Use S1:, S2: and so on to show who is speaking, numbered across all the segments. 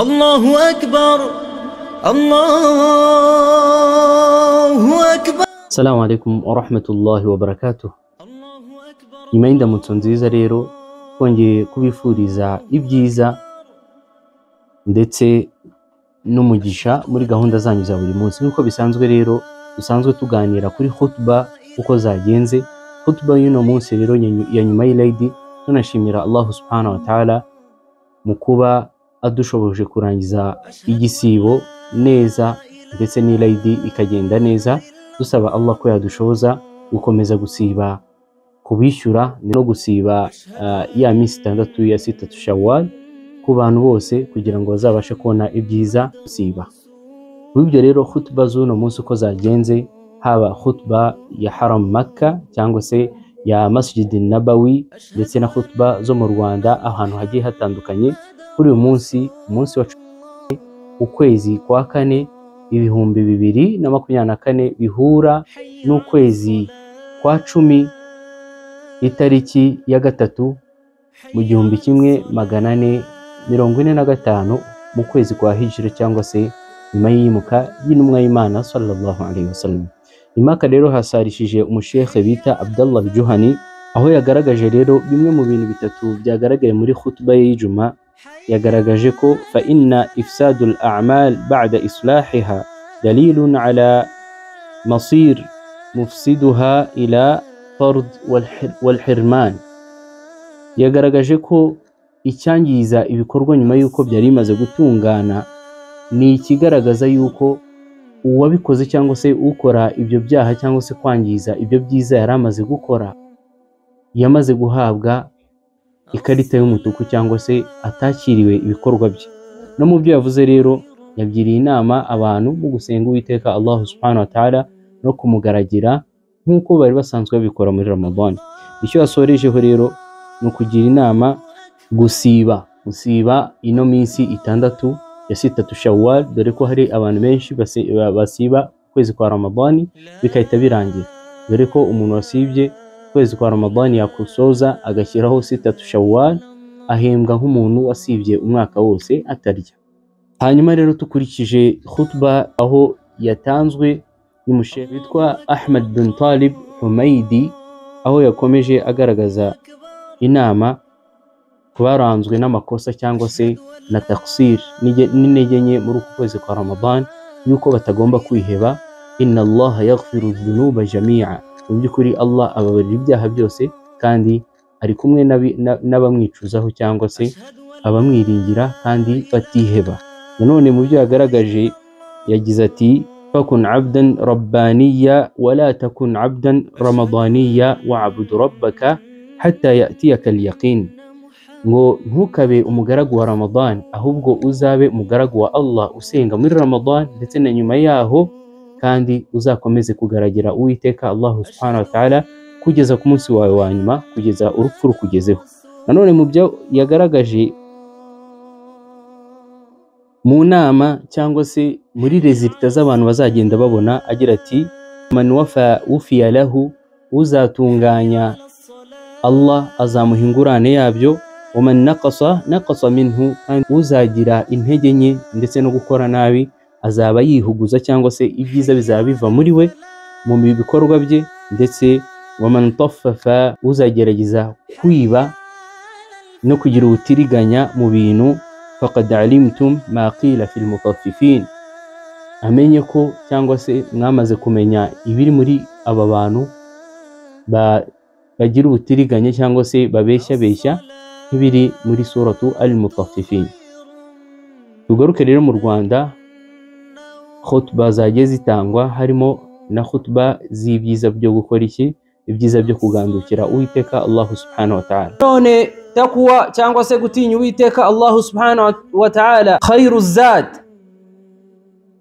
S1: الله أكبر الله أكبر
S2: salamu alaikum warahmatullahi wabarakatuh
S1: الله أكبر
S2: nyuma y'indamutso nziza rero twongeye kubifuriza ibyiza ndetse n'umugisha muri gahunda zanyu za buri munsi nk'uko bisanzwe rero dusanzwe tuganira kuri hutuba uko zagenze hutuba y'uno munsi rero nyanyu- ya nyuma y'irayidi tunashimira allah subhanahu wa ta'ala mu kuba adushoboje kurangiza igisibo neza ndetse n'irayidi ikagenda neza dusaba allah ko yadushoboza gukomeza gusiba kubishyura no gusiba ah, ya minsi itandatu ya sitatu shawari ku bantu bose kugira ngo bazabashe kubona ibyiza gusiba muri ibyo rero hutuba z'uno munsi uko zagenze haba hutuba ya haram maka cyangwa se ya masjid nabawi ndetse na hutuba zo mu rwanda ahantu hagiye hatandukanye kuri uyu munsi umunsi wa cumi ukwezi kwa kane ibihumbi bibiri na makumyabiri na kane bihura n'ukwezi kwa cumi itariki ya gatatu mu gihumbi kimwe magana ane mirongo ine na gatanu mu kwezi kwa hijira cyangwa se nyuma y'iyimuka y'intumwa y'imana sallallahu alaihi wasallam imaka rero hasarishije umushekhe bita abdallah juhani aho yagaragaje rero bimwe mu bintu bitatu byagaragaye muri khutuba ye y'ijuma yagaragaje ko fa inna ifsadul a'mal ba'da islahiha dalilun ala masir mufsiduha ila fard wal- walhirman yagaragaje ko icyangiza ibikorwa nyuma y'uko byari bimaze gutungana ni ikigaragaza y'uko uwabikoze cyangwa se ukora ibyo byaha cyangwa se kwangiza ibyo byiza yari amaze gukora yamaze guhabwa ikarita y'umutuku cyangwa se atakiriwe ibikorwa bye no mu byo yavuze rero yagiriye inama abantu mu gusenga uwiteka Allah subhanahu wa ta'ala no kumugaragira nk'uko bari basanzwe babikora muri Ramadan icyo yasorejeho rero ni ukugira inama gusiba gusiba ino minsi itandatu ya sitatu shawwal dore ko hari abantu benshi basi- ba- basiba ukwezi kwa Ramadan bigahita birangira dore ko umuntu wasibye ukwezi kwa Ramadan yakusoza agashyiraho sitatu shawwal ahembwa nk'umuntu wasibye umwaka wose atarya hanyuma rero dukurikije khutba aho yatanzwe n'umushe witwa Ahmad bin Talib Humaydi aho yakomeje agaragaza inama ku baranzwe n'amakosa cyangwa se na taksir n'ige- n'intege nke muri uku kwezi kwa Ramadan yuko batagomba kwiheba inna Allah yaghfiru dhunuba jami'a mu by'ukuri Allah ababarira ibyaha byose kandi ari kumwe n'abi- na- n'abamwicuzaho cyangwa se abamwiringira kandi batiheba nanone mu byo yagaragaje yagize ati fakun abdan rabbaniya wala takun abdan ramadaniya wa'budu rabbaka hatta yatiyaka al-yaqin ngo ntukabe umugaragu wa Ramadan ahubwo uzabe umugaragu wa Allah usenga muri Ramadan ndetse na nyuma yaho kandi uzakomeze kugaragira Uwiteka Allah subhanahu wa ta'ala kugeza ku munsi wawe wa nyuma kugeza urupfu rukugezeho nanone mu byo yagaragaje mu nama cyangwa se muri rezilita z'abantu bazagenda babona agira ati man wafa wufiya lahu uzatunganya Allah azamuha ingurane yabyo waman naqasa naqasa minhu kandi uzagira intege nke ndetse no gukora nabi azaba yihuguza cyangwa se ibyiza bizaba biva muri we mu bikorwa bye ndetse waman taffafa uzagerageza kwiba no kugira ubutiriganya mu bintu faqad alimtum ma qila fil mutaffifin amenye ko cyangwa se mwamaze kumenya ibiri muri aba bantu ba bagira ubutiriganya cyangwa se babeshyabeshya nk'ibiri muri suratu al mutaffifin tugaruke rero mu rwanda khutba zagiye zitangwa harimo na khutba z'ibyiza byo gukora iki ibyiza byo kugandukira uwiteka allah subhanahu wa ta'ala
S3: none takuwa cyangwa se gutinya uwiteka allahu subhanahu wa ta'ala khairu zad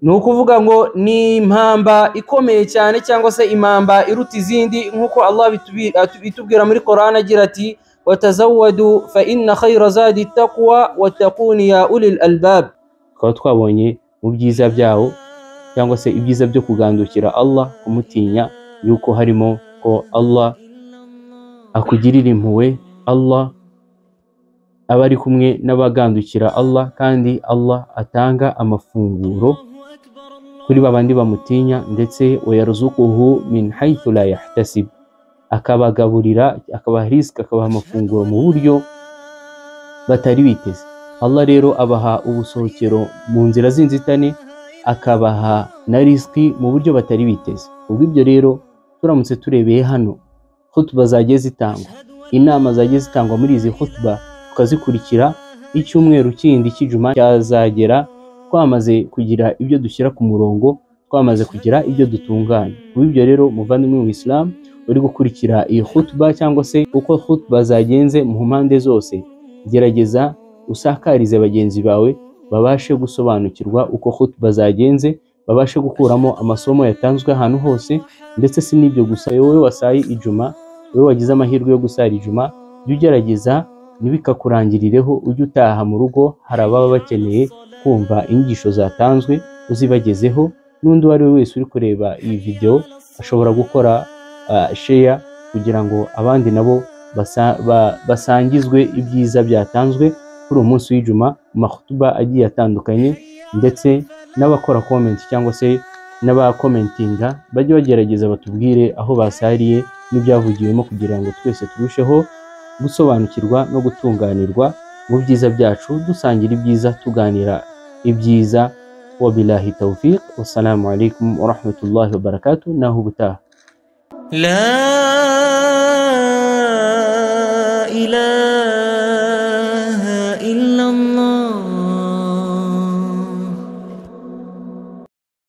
S3: ni ukuvuga ngo ni impamba ikomeye cyane cyangwa se impamba iruta izindi nk'uko allah bitubi- atu- bitubwira muri koran agira ati watazawadu fa inna khaira zadi takuwa watakuni ya ulil albab
S2: tukaba twabonye mu byiza byawo cyangwa se ibyiza byo kugandukira allah kumutinya yuko harimo ko allah akugirira impuhwe allah aba ari kumwe n'abagandukira Allah kandi Allah atanga amafunguro kuri babandi bamutinya ndetse wayaruzukuhu min haythu la yahtasib akabagaburira akabaha risika akabaha amafunguro mu buryo batari biteze Allah rero abaha ubusohokero mu nzira z'inzitane akabaha na risiki mu buryo batari biteze ubwo ibyo rero turamutse turebeye hano hutuba zagiye zitangwa inama zagiye zitangwa muri izi hutuba tukazikurikira icyumweru kindi cy'ijuma cyazagera twamaze kugira ibyo dushyira ku murongo twamaze kugira ibyo dutunganya kuba ibyo rero umuvandimwe mu islam uri gukurikira iyi hutuba cyangwa se uko hutuba zagenze mu mpande zose gerageza usakarize bagenzi bawe babashe gusobanukirwa uko hutuba zagenze babashe gukuramo amasomo yatanzwe ahantu hose ndetse si n'ibyo gusa wowe wasaye ijuma wowe wagize amahirwe yo gusara ijuma jya ugerageza ntibikakurangirireho ujye utaha mu rugo hari ababa bakeneye kumva inyigisho zatanzwe uzibagezeho n'undi uwo ari we wese uri kureba iyi videwo ashobora gukora sheya kugira ngo abandi nabo basa- ba- basangizwe ibyiza byatanzwe kuri uwo munsi w'ijuma mu mahutuba agiye atandukanye ndetse n'abakora komenti cyangwa se n'abakomentinga bajye bagerageza batubwire aho basariye n'ibyavugiwemo kugira ngo twese turusheho gusobanukirwa no gutunganirwa mu byiza byacu dusangira ibyiza tuganira ibyiza wabilahi tawfiq wassalamu alaikum warahmatullahi wabarakatuh naho ubutaha
S1: لا إله